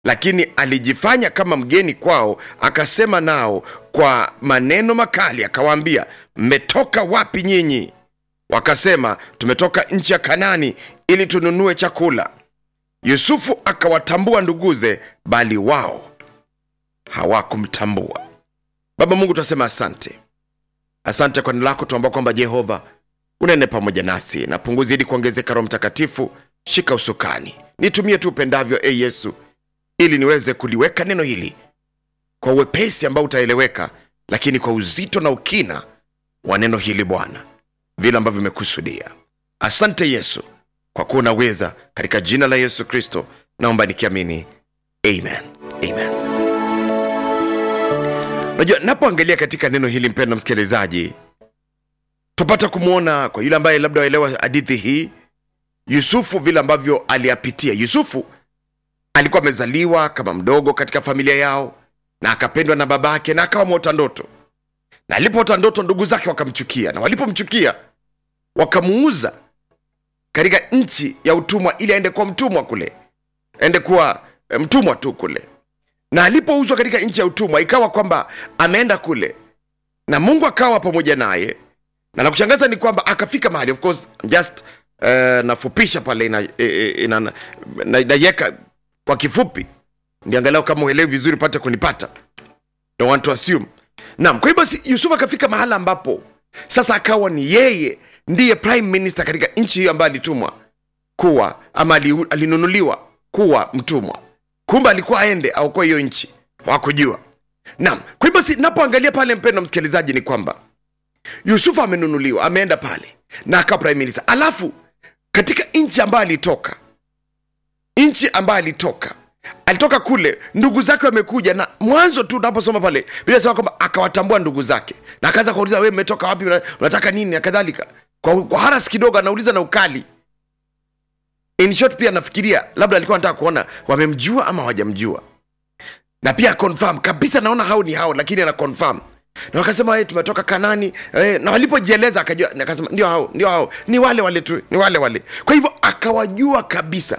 lakini alijifanya kama mgeni kwao akasema nao kwa maneno makali akawaambia mmetoka wapi nyinyi wakasema tumetoka nchi ya kanani ili tununue chakula yusufu akawatambua nduguze bali wao hawakumtambua baba mungu tunasema asante asante kwa neno lako tuambao kwamba jehova unene pamoja nasi na punguzi ili kuongezeka roho mtakatifu shika usukani nitumie tu upendavyo e yesu ili niweze kuliweka neno hili kwa uwepesi ambao utaeleweka lakini kwa uzito na ukina wa neno hili bwana vile ambavyo imekusudia asante yesu kwa kuwa unaweza katika jina la yesu kristo naomba nikiamini amen amen unajua napoangalia katika neno hili mpendo msikilizaji tupata kumwona kwa yule ambaye labda waelewa hadithi hii yusufu vile ambavyo aliyapitia yusufu alikuwa amezaliwa kama mdogo katika familia yao na akapendwa na babake na akawa mwota ndoto na alipoota ndoto ndugu zake wakamchukia na walipomchukia wakamuuza katika nchi ya utumwa ili aende kuwa mtumwa kule aende kuwa eh, mtumwa tu kule na alipouzwa katika nchi ya utumwa ikawa kwamba ameenda kule na mungu akawa pamoja naye na nakushangaza ni kwamba akafika mahali of course just uh, nafupisha pale inaiweka ina, ina, na, naiweka kwa kifupi ndiangalau kama uelewi vizuri pate kunipata don't want to assume naam kwa hiyo basi yusuf akafika mahala ambapo sasa akawa ni yeye ndiye prime minister katika nchi hiyo ambayo alitumwa kuwa ama ali- alinunuliwa kuwa mtumwa kumbe alikuwa aende aokoe hiyo nchi hawakujua naam kwa hiyo basi napoangalia pale mpendo msikilizaji ni kwamba yusufu amenunuliwa ameenda pale na akawa prime minister alafu katika nchi ambayo alitoka nchi ambayo alitoka alitoka kule ndugu zake wamekuja na mwanzo tu unaposoma pale bila sema kwamba akawatambua ndugu zake na akaanza kuuliza wewe umetoka wapi Una- unataka nini na kadhalika kwa, kwa haras kidogo anauliza na ukali in short pia nafikiria labda alikuwa anataka kuona wamemjua ama hawajamjua na pia confirm kabisa naona hao ni hao lakini ana confirm na wakasema hey, tumetoka kanani eh, na walipojieleza akajua na akasema ndio hao ndio hao ni wale wale tu ni wale wale kwa hivyo akawajua kabisa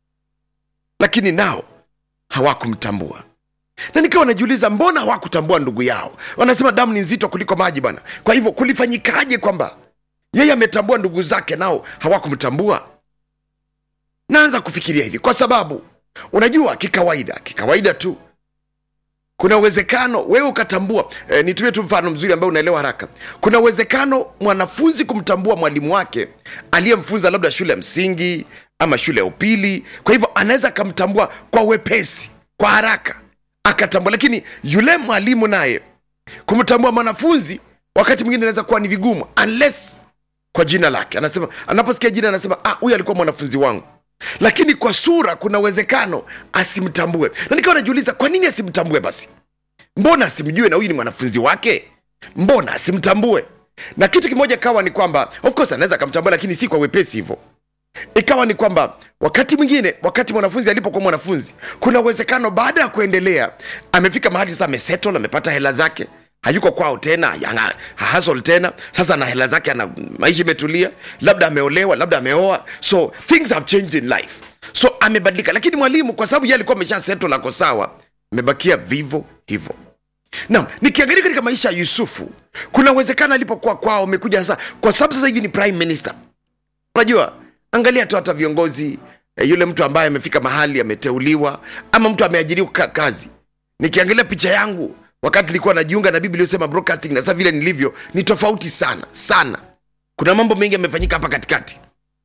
lakini nao hawakumtambua na nikawa najiuliza mbona hawakutambua ndugu yao wanasema damu ni nzito kuliko maji bwana kwa hivyo kulifanyikaje kwamba yeye ametambua ndugu zake nao hawakumtambua naanza kufikiria hivi kwa sababu unajua kikawaida kikawaida tu kuna uwezekano wewe ukatambua e, nitumie tu mfano mzuri ambao unaelewa haraka kuna uwezekano mwanafunzi kumtambua mwalimu wake aliyemfunza labda shule ya msingi ama shule ya upili kwa hivyo anaweza akamtambua kwa wepesi kwa haraka akatambua lakini yule mwalimu naye kumtambua mwanafunzi wakati mwingine inaweza kuwa ni vigumu unless kwa jina lake anasema anaposikia jina anasema ah huyu alikuwa mwanafunzi wangu lakini kwa sura kuna uwezekano asimtambue na nikawa najiuliza kwa nini asimtambue basi mbona asimjue na huyu ni mwanafunzi wake mbona asimtambue na kitu kimoja kawa ni kwamba of course anaweza akamtambua lakini si kwa wepesi hivyo ikawa ni kwamba wakati mwingine wakati mwanafunzi alipokuwa mwanafunzi kuna uwezekano baada ya kuendelea amefika mahali sasa amesettle amepata hela zake hayuko kwao tena yana- hahasol tena sasa na hela zake ana maisha imetulia labda ameolewa labda ameoa so things have changed in life so amebadilika lakini mwalimu kwa sababu ye alikuwa amesha settle ako sawa amebakia vivo hivyo nam nikiangalia katika maisha ya yusufu kuna uwezekano alipokuwa kwao amekuja sasa kwa sababu sasa hivi ni prime minister unajua angalia tu hata viongozi eh, yule mtu ambaye amefika mahali ameteuliwa ama mtu ameajiriwa ka- kazi nikiangalia picha yangu wakati nilikuwa najiunga na biblia iliyosema broadcasting na sasa vile nilivyo ni tofauti sana sana kuna mambo mengi yamefanyika hapa katikati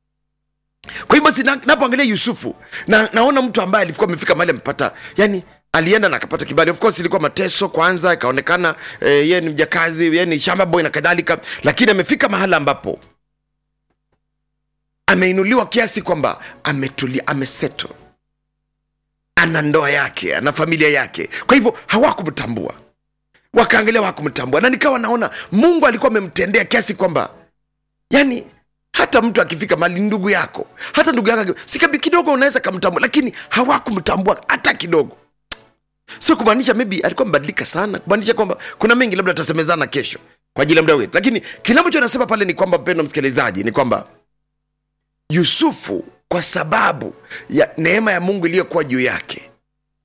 kwa hiyo basi na- napoangalia yusufu na, naona mtu ambaye alikuwa amefika mahali amepata yani alienda na akapata kibali of course ilikuwa mateso kwanza ikaonekana eh, yeye ni mjakazi yeye ni shamba boy na kadhalika lakini amefika mahala ambapo ameinuliwa kiasi kwamba ametulia ameseto ana ndoa yake ana familia yake kwa hivyo hawakumtambua wakaangalia hawakumtambua na nikawa naona mungu alikuwa amemtendea kiasi kwamba yani hata mtu akifika mali ndugu yako hata ndugu yako aki- si kabi- kidogo unaweza kamtambua lakini hawakumtambua hata kidogo sio kumaanisha maybe alikuwa mbadilika sana kumaanisha kwamba kuna mengi labda tutasemezana kesho kwa ajili ya muda wetu lakini kile ambacho nasema pale ni kwamba mpendo msikilizaji ni kwamba yusufu kwa sababu ya neema ya mungu iliyokuwa juu yake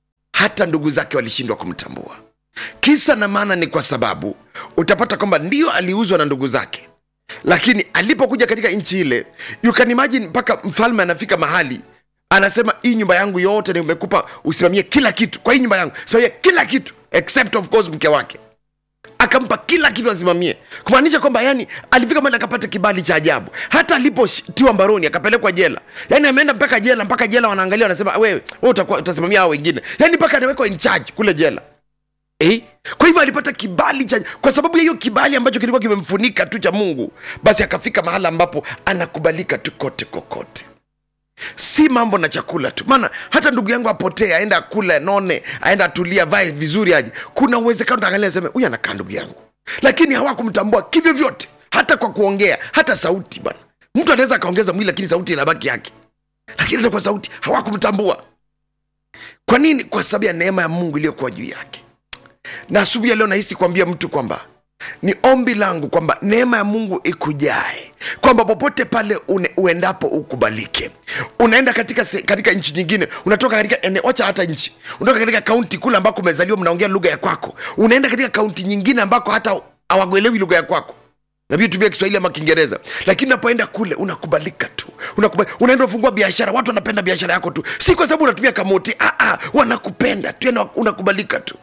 hata ndugu zake walishindwa kumtambua kisa na maana ni kwa sababu utapata kwamba ndio aliuzwa na ndugu zake lakini alipokuja katika nchi ile you can imagine mpaka mfalme anafika mahali anasema hii nyumba yangu yote nimekupa usimamie kila kitu kwa hii nyumba yangu simamia kila kitu except of course mke wake akampa kila kitu asimamie kumaanisha kwamba yani alifika mahali akapata kibali cha ajabu hata alipotiwa mbaroni akapelekwa jela yani ameenda mpaka jela mpaka jela wanaangalia wanasema wewe wewe utakuwa utasimamia hao wengine yani mpaka anawekwa in charge kule jela Eh? kwa hivyo alipata kibali cha kwa sababu ya hiyo kibali ambacho kilikuwa kimemfunika tu cha mungu basi akafika mahala ambapo anakubalika tu kote kokote si mambo na chakula tu maana hata ndugu yangu apotee aenda akule none aenda atulia vae vizuri aje kuna uwezekano taangalia seme huyu anakaa ndugu yangu lakini hawakumtambua kivyo vyote hata kwa kuongea hata sauti bana mtu anaweza akaongeza mwili lakini sauti inabaki yake lakini hata kwa sauti hawakumtambua kwa nini kwa sababu ya neema ya mungu iliyokuwa juu yake na asubuhi ya leo nahisi kuambia mtu kwamba ni ombi langu kwamba neema ya mungu ikujae kwamba popote pale une, uendapo ukubalike unaenda katika, se- katika nchi nyingine unatoka katika ene, wacha hata nchi unatoka katika kaunti kule ambako umezaliwa mnaongea lugha ya kwako unaenda katika kaunti nyingine ambako hata hawakuelewi lugha ya kwako nabii tumia kiswahili ama kiingereza lakini unapoenda kule unakubalika tu Unakubali, unaenda ufungua biashara watu wanapenda biashara yako tu si kwa sababu unatumia kamoti ah, ah, wanakupenda tu yani unakubalika tu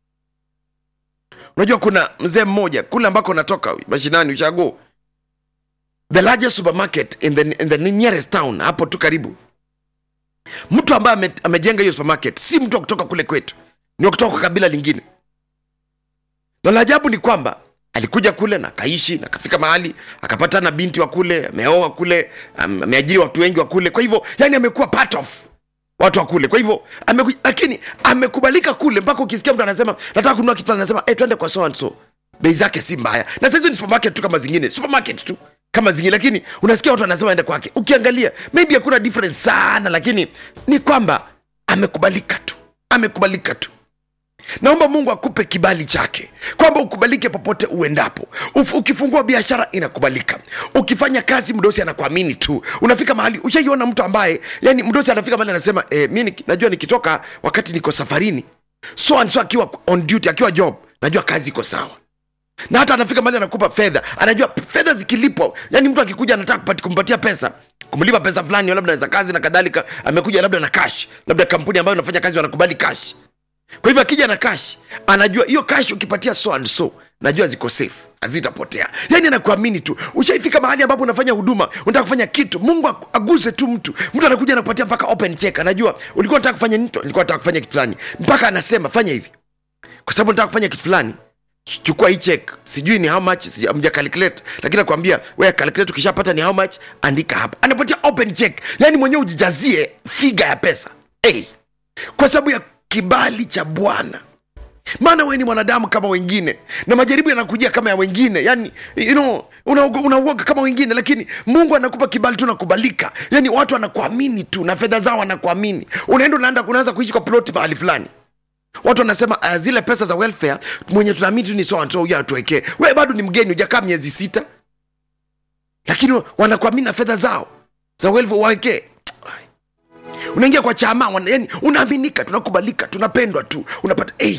unajua kuna mzee mmoja kule ambako natoka mashinani ushago the largest supermarket in the, in the nearest town hapo tu karibu mtu ambaye ame, amejenga hiyo supermarket si mtu wa kutoka kule kwetu ni wa kutoka kwa kabila lingine na la ajabu ni kwamba alikuja kule na akaishi na akafika mahali akapata na binti wa kule ameoa kule am- ameajiri watu wengi wa kule kwa hivyo yani amekuwa part of watu wa kule kwa hivyo ameku, lakini amekubalika kule mpaka ukisikia mtu anasema nataka kununua kitu fulani, anasema hey, twende kwa so and so bei zake si mbaya na sasa hizo ni supermarket tu kama zingine supermarket tu kama zingine lakini unasikia watu wanasema ende kwake ukiangalia maybe hakuna difference sana lakini ni kwamba amekubalika tu amekubalika tu naomba mungu akupe kibali chake kwamba ukubalike popote uendapo Uf, ukifungua biashara inakubalika ukifanya kazi mdosi anakuamini tu unafika mahali ushaiona mtu ambaye yani mdosi anafika mahali anasema eh, mi niki- najua nikitoka wakati niko safarini so and so akiwa on duty akiwa job najua kazi iko sawa na hata anafika mahali anakupa fedha anajua fedha zikilipwa yani mtu akikuja anataka kupati- kumpatia pesa kumlipa pesa fulani labda za kazi na kadhalika amekuja labda na cash labda kampuni ambayo unafanya kazi wanakubali cash kwa hivyo akija na cash anajua hiyo cash ukipatia so and so najua ziko safe hazitapotea yani anakuamini tu ushaifika mahali ambapo unafanya huduma unataka kufanya kitu mungu aku- aguse tu mtu mtu anakuja anakupatia mpaka open check anajua ulikuwa unataka kufanya nini nilikuwa nataka kufanya kitu fulani mpaka anasema fanya hivi kwa sababu nataka kufanya kitu fulani chukua hii check sijui ni how much sija- mja calculate lakini nakwambia wewe calculate ukishapata ni how much andika hapa anapatia open check yani mwenyewe ujijazie figa ya pesa hey. kwa sababu ya kibali cha bwana maana wewe ni mwanadamu kama wengine na majaribu yanakujia kama ya wengine yani you know, unauoga una kama wengine lakini mungu anakupa kibali tu nakubalika yani watu wanakuamini tu na fedha zao wanakuamini unaenda unaenda unaanza kuishi kwa ploti mahali fulani watu wanasema uh, zile pesa za welfare mwenye tunaamini tu ni so and so huyo atuwekee wewe bado ni mgeni hujakaa miezi sita lakini wanakuamini na fedha zao za welfare wawekee unaingia kwa chama wana, yani unaaminika tunakubalika tunapendwa tu unapata hey.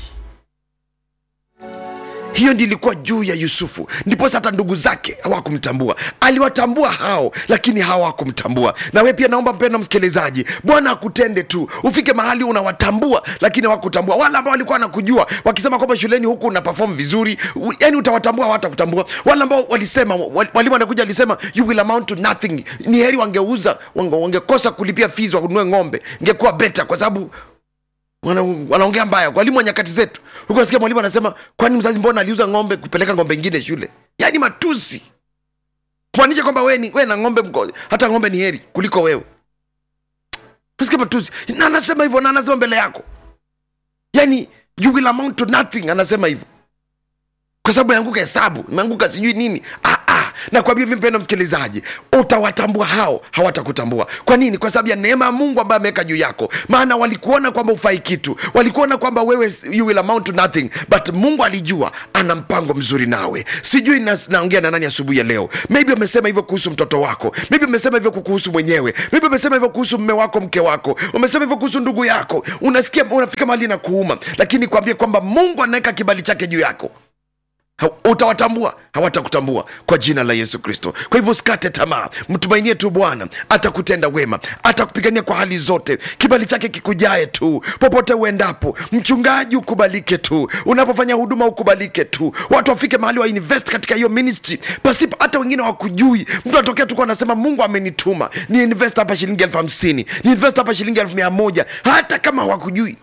hiyo ndi ilikuwa juu ya yusufu ndiposa hata ndugu zake hawakumtambua aliwatambua hao lakini hawakumtambua na we pia naomba mpendo msikilizaji bwana akutende tu ufike mahali unawatambua lakini hawakutambua wale ambao walikuwa wanakujua wakisema kwamba shuleni huku una perform vizuri u- yani utawatambua hawatakutambua wale ambao walisema wal- walimu wanakuja alisema you will amount to nothing ni heri wangeuza wange- wangekosa kulipia fees wanunue ng'ombe ingekuwa beta kwa sababu wana, wanaongea mbaya walimu wa nyakati zetu huku nasikia mwalimu anasema kwani mzazi mbona aliuza ng'ombe kupeleka ng'ombe ingine shule yaani matusi kumaanisha kwamba wewe ni wewe na ng'ombe mko, hata ng'ombe ni heri kuliko wewe tusikia matusi na anasema hivyo na anasema mbele yako yaani you will amount to nothing anasema hivyo kwa sababu imeanguka hesabu imeanguka sijui nini ah, ah. na kwa hivyo mpendo msikilizaji utawatambua hao hawatakutambua kwa nini kwa sababu ya neema ya mungu ambayo ameweka juu yako maana walikuona kwamba ufai kitu walikuona kwamba wewe you will amount to nothing but mungu alijua ana mpango mzuri nawe sijui na, naongea na nani asubuhi ya leo maybe umesema hivyo kuhusu mtoto wako maybe umesema hivyo kuhusu mwenyewe maybe umesema hivyo kuhusu mme wako mke wako umesema hivyo kuhusu ndugu yako unasikia unafika mahali na kuuma lakini kwambie kwamba mungu anaweka kibali chake juu yako Ha- utawatambua hawatakutambua kwa jina la yesu kristo kwa hivyo usikate tamaa mtumainie tu bwana atakutenda wema atakupigania kwa hali zote kibali chake kikujae tu popote uendapo mchungaji ukubalike tu unapofanya huduma ukubalike tu watu wafike mahali wa invest katika hiyo ministry pasipo hata wengine wakujui mtu anatokea tukuwa anasema mungu amenituma ni invest hapa shilingi elfu hamsini ni invest hapa shilingi elfu mia moja hata kama hawakujui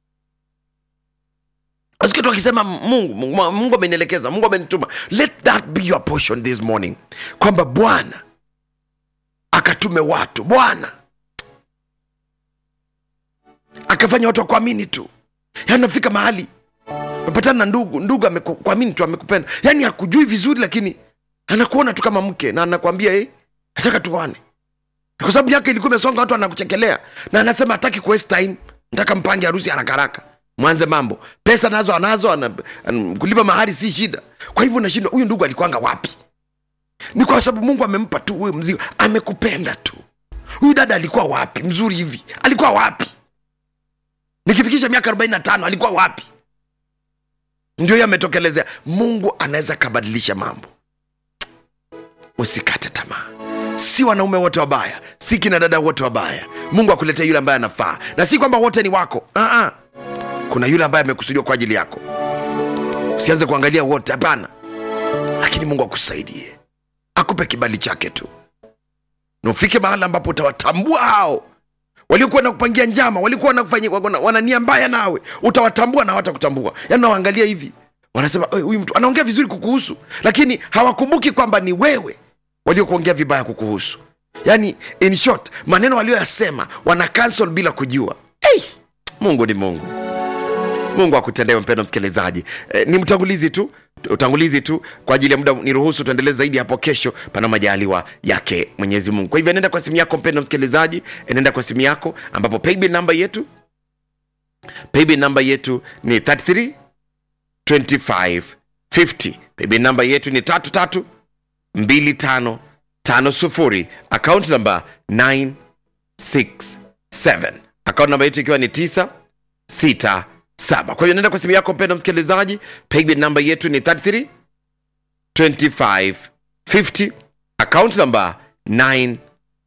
Nasikia tu akisema mungu mungu mungu amenielekeza mungu amenituma let that be your portion this morning kwamba bwana akatume watu bwana akafanya watu wakuamini tu yani nafika mahali mepatana na ndugu ndugu amekuamini tu amekupenda yani hakujui vizuri lakini anakuona tu kama mke na anakwambia hey, nataka tuone kwa sababu yake ilikuwa imesonga watu anakuchekelea na anasema hataki kuwaste time nataka mpange harusi haraka haraka mwanze mambo pesa nazo anazo ana, ana, kulipa mahari si shida kwa hivyo unashindwa huyu ndugu alikwanga wapi ni kwa sababu mungu amempa tu huyu mzigo amekupenda tu huyu dada alikuwa wapi mzuri hivi alikuwa wapi nikifikisha miaka 45 alikuwa wapi ndio hiyo ametokelezea mungu anaweza kabadilisha mambo usikate tamaa si wanaume wote wabaya si kina dada wote wabaya mungu akuletea yule ambaye anafaa na si kwamba wote ni wako uh-uh. kuna yule ambaye amekusudiwa kwa ajili yako usianze kuangalia wote hapana lakini mungu akusaidie akupe kibali chake tu na ufike mahali ambapo utawatambua hao waliokuwa na kupangia njama walikuwa wanakufanyia wana, wana nia mbaya nawe utawatambua na hawatakutambua yaani nawaangalia hivi wanasema "Oi, huyu mtu anaongea vizuri kukuhusu lakini hawakumbuki kwamba ni wewe waliokuongea vibaya kukuhusu yaani in short maneno walioyasema wana cancel bila kujua hey, mungu ni mungu mungu akutendee mpendo msikilizaji e, ni mtangulizi tu utangulizi tu kwa ajili ya muda niruhusu tuendelee zaidi hapo kesho pana majaliwa yake mwenyezi mungu kwa hivyo nenda kwa simu yako mpendo msikilizaji nenda kwa simu yako ambapo paybill namba yetu paybill namba yetu ni 33 25 50 paybill namba yetu ni tatu tatu mbili tano tano sufuri akaunti namba 967 akaunti namba yetu ikiwa ni 9 sita saba kwa hiyo nenda kwa simu yako mpendo msikilizaji paybill namba yetu ni 33 25 50 account namba 967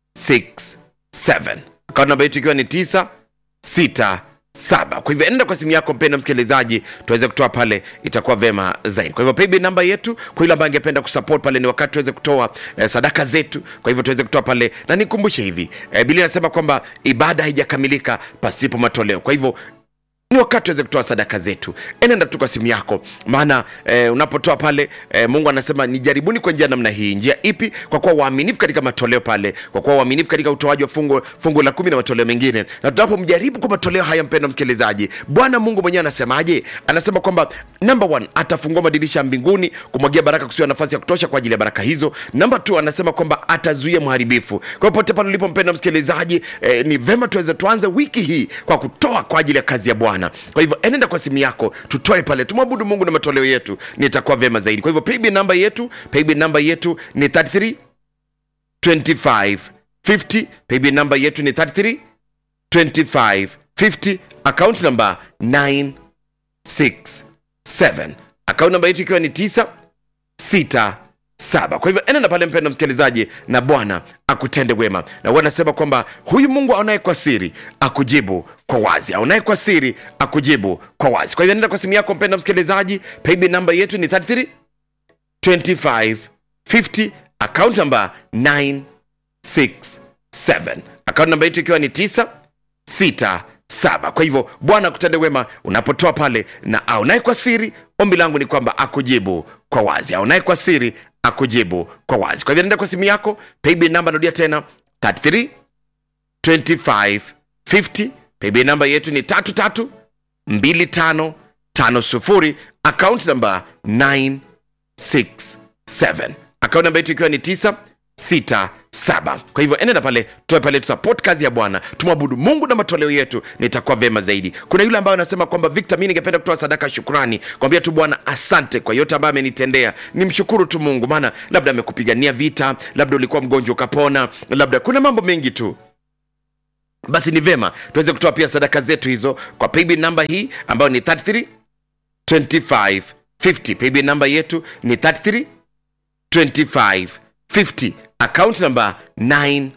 account namba yetu ikiwa ni 9 6 saba kwa hivyo enda kwa simu yako mpenda msikilizaji tuweze kutoa pale itakuwa vema zaidi kwa hivyo paybill namba yetu kwa yule ambaye angependa kusupport pale ni wakati tuweze kutoa eh, sadaka zetu kwa hivyo tuweze kutoa pale na nikumbushe hivi eh, biblia inasema kwamba ibada haijakamilika pasipo matoleo kwa hivyo ni wakati tuweze kutoa sadaka zetu enenda tu kwa simu yako maana eh, unapotoa pale eh, mungu anasema nijaribuni kwa njia namna hii njia ipi kwa kuwa waaminifu katika matoleo pale kwa kuwa waaminifu katika utoaji wa fungu, fungu la kumi na matoleo mengine na tunapomjaribu kwa matoleo haya mpendo msikilizaji bwana mungu mwenyewe anasemaje anasema kwamba number one atafungua madirisha ya mbinguni kumwagia baraka kusiwa nafasi ya kutosha kwa ajili ya baraka hizo namba t anasema kwamba atazuia mharibifu kwa hiyo pote pale ulipo mpendo msikilizaji eh, ni vema tuweze tuanze wiki hii kwa kutoa kwa ajili ya kazi ya bwana kwa hivyo enenda kwa simu yako tutoe pale tumwabudu mungu na matoleo yetu nitakuwa vyema zaidi kwa hivyo paybill namba yetu paybill namba yetu ni 33 25 50 paybill namba yetu ni 33 25 50 account namba 967 account namba yetu ikiwa ni 9 6 saba kwa hivyo enenda pale mpendo msikilizaji na bwana akutende wema na huwa anasema kwamba huyu mungu aonaye kwa siri akujibu kwa wazi aonaye kwa siri akujibu kwa wazi kwa hivyo nenda kwa simu yako mpendo msikilizaji paybill namba yetu ni 33 25 50 account namba 967 account namba yetu ikiwa ni 9 6 saba kwa hivyo bwana akutende wema unapotoa pale na aonaye kwa siri ombi langu ni kwamba akujibu kwa wazi aonaye kwa siri akujibu kwa wazi kwa hivyo nenda kwa simu yako paybill namba narudia tena 33 25 50 paybill namba yetu ni tatu tatu mbili tano tano sufuri account namba 967 akaunti namba yetu ikiwa ni 967 kwa hivyo enenda pale toe pale tusupport kazi ya bwana tumwabudu mungu na matoleo yetu nitakuwa vema zaidi kuna yule ambaye anasema kwamba victor mi ningependa kutoa sadaka ya shukrani kwambia tu bwana asante kwa yote ambayo amenitendea nimshukuru tu mungu maana labda amekupigania vita labda ulikuwa mgonjwa ukapona labda kuna mambo mengi tu basi ni vema tuweze kutoa pia sadaka zetu hizo kwa paybill namba hii ambayo ni 33 25 50 paybill namba yetu ni 33 25 50 account namba 967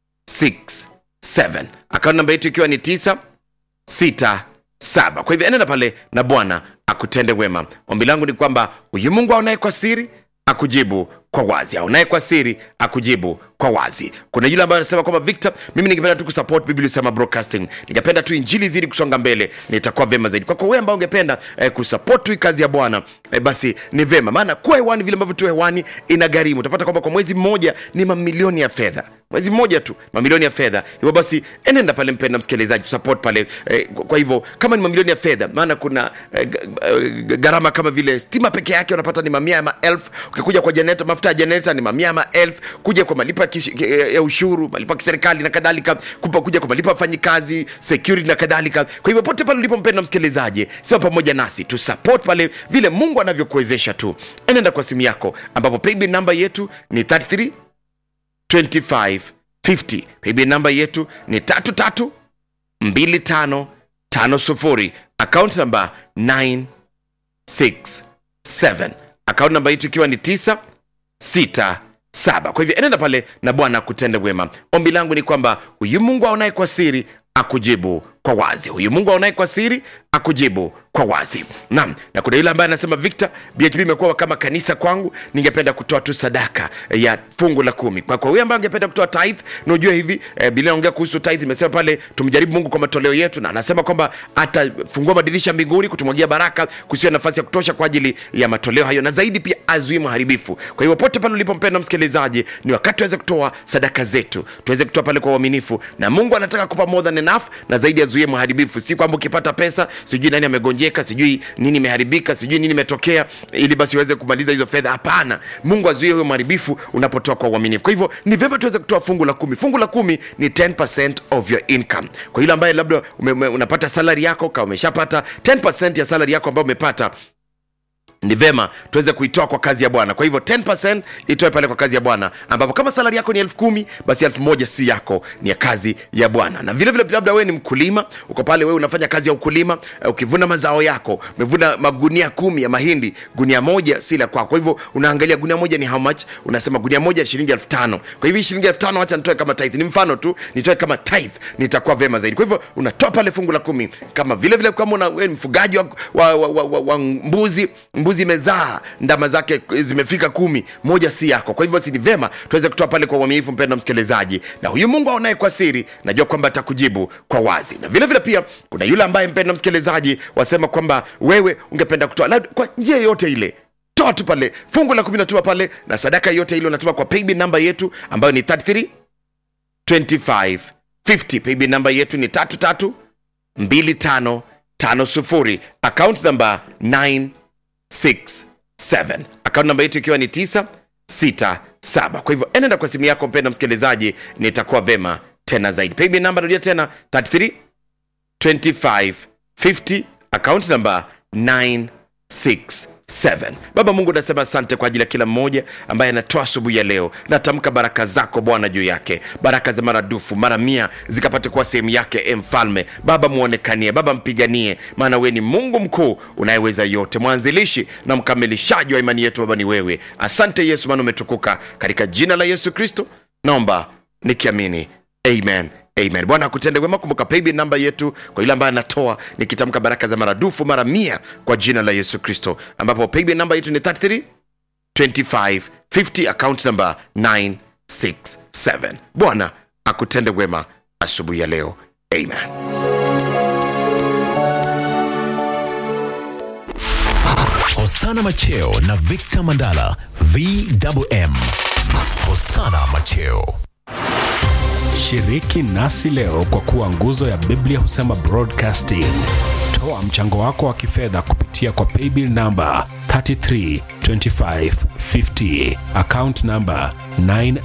account namba yetu ikiwa ni 9 sita saba kwa hivyo enenda pale na bwana akutende wema ombi langu ni kwamba huyu mungu aonaye kwa siri akujibu kwa wazi aonaye kwa siri akujibu kwa wazi kuna yule ambaye anasema kwamba victor mimi ningependa tu kusupport biblia sema broadcasting ningependa tu injili zidi kusonga mbele nitakuwa vema zaidi kwako wewe ambao ungependa eh, kusupport tu hii kazi ya bwana eh, basi ni vema maana kuwa hewani vile ambavyo tu hewani ina gharimu utapata kwamba kwa mwezi mmoja ni mamilioni ya fedha mwezi mmoja tu mamilioni ya fedha hivyo basi enenda pale mpenda msikilizaji support pale eh, kwa kwa hivyo kama ni mamilioni ya fedha maana kuna eh, g- eh, gharama kama vile stima peke yake unapata ni mamia ya maelfu ukikuja kwa janeta mafuta ya janeta ni mamia ya maelfu kuja kwa malipo ya, kish, ya ushuru malipo ya kiserikali na kadhalika kupa kuja kwa malipo ya wafanyikazi security na kadhalika kwa hivyo pote pale ulipo mpenda msikilizaji sema pamoja nasi tu support pale vile mungu anavyokuwezesha tu enenda kwa simu yako ambapo paybill namba yetu ni 33 2550 paybill namba yetu ni 332550 account namba 967 account namba yetu ikiwa ni 967 kwa hivyo enenda pale na bwana akutende wema ombi langu ni kwamba huyu mungu aonaye kwa siri akujibu kwa wazi huyu mungu aonaye kwa siri akujibu kwa wazi naam na kuna yule ambaye anasema victor bhb imekuwa kama kanisa kwangu ningependa kutoa tu sadaka ya fungu la kumi kwa kwa huyu ambaye angependa kutoa tithe na ujue hivi eh, bila naongea kuhusu tithe imesema pale tumjaribu mungu kwa matoleo yetu na anasema kwamba atafungua madirisha mbinguni kutumwagia baraka kusiwa nafasi ya kutosha kwa ajili ya matoleo hayo na zaidi pia azuie maharibifu kwa hivyo pote pale ulipompenda msikilizaji ni wakati tuweze kutoa sadaka zetu tuweze kutoa pale kwa uaminifu na mungu anataka kupa more than enough na zaidi azuie maharibifu si kwamba ukipata pesa sijui nani amegonjeka sijui nini imeharibika sijui nini imetokea ili basi uweze kumaliza hizo fedha hapana mungu azuie huyo maharibifu unapotoa kwa uaminifu kwa hivyo ni vyema tuweze kutoa fungu la kumi fungu la kumi ni 10 of your income kwa yule ambaye labda ume, ume, unapata salari yako kama umeshapata 10 ya salari yako ambayo umepata ni vema tuweze kuitoa kwa kazi ya bwana kwa hivyo 10 itoe pale kwa kazi ya bwana ambapo kama salari yako ni elfu kumi basi elfu moja si yako ni ya kazi ya bwana na vile vile labda wewe ni mkulima uko pale wewe unafanya kazi ya ukulima uh, ukivuna mazao yako umevuna magunia kumi ya mahindi gunia moja si la kwako kwa hivyo unaangalia gunia moja ni how much unasema gunia moja shilingi elfu tano kwa hivyo hii shilingi elfu tano wacha nitoe kama tithe ni mfano tu nitoe kama tithe nitakuwa vema zaidi kwa hivyo unatoa pale fungu la kumi kama vile vile kama una, wewe ni mfugaji wa, wa, wa, wa, wa, wa mbuzi mbuzi imezaa ndama zake zimefika kumi moja si yako kwa hivyo basi ni vema tuweze kutoa pale kwa uaminifu mpendo msikilizaji na huyu mungu aonaye kwa siri najua kwamba atakujibu kwa wazi na vile vile pia kuna yule ambaye mpendo msikilizaji wasema kwamba wewe ungependa kutoa labda kwa njia yoyote ile toa tu pale fungu la kumi natuma pale na sadaka yote ile unatuma kwa paybill namba yetu ambayo ni 33 25 50 paybill namba yetu ni 33 25 50 account namba 9 67 akaunti namba yetu ikiwa ni 967 kwa hivyo enenda kwa simu yako mpenda msikilizaji nitakuwa vema tena zaidi paybill namba rudia tena 33 25 50 akaunti namba 967 baba mungu nasema asante kwa ajili ya kila mmoja ambaye anatoa asubuhi ya leo natamka baraka zako bwana juu yake baraka za maradufu mara mia zikapate kuwa sehemu yake e mfalme baba muonekanie baba mpiganie maana wewe ni mungu mkuu unayeweza yote mwanzilishi na mkamilishaji wa imani yetu baba ni wewe asante yesu maana umetukuka katika jina la yesu kristo naomba nikiamini amen amen bwana akutende wema kumbuka paybill namba yetu kwa yule ambaye anatoa nikitamka baraka za maradufu mara mia kwa jina la yesu kristo ambapo paybill namba yetu ni 33 25 50 account number 967 bwana akutende wema asubuhi ya leo amen Hosana Macheo na Victor Mandala VMM. Hosana Macheo. Shiriki nasi leo kwa kuwa nguzo ya Biblia husema broadcasting. Toa mchango wako wa kifedha kupitia kwa paybill namba 33 25 50. Account number 9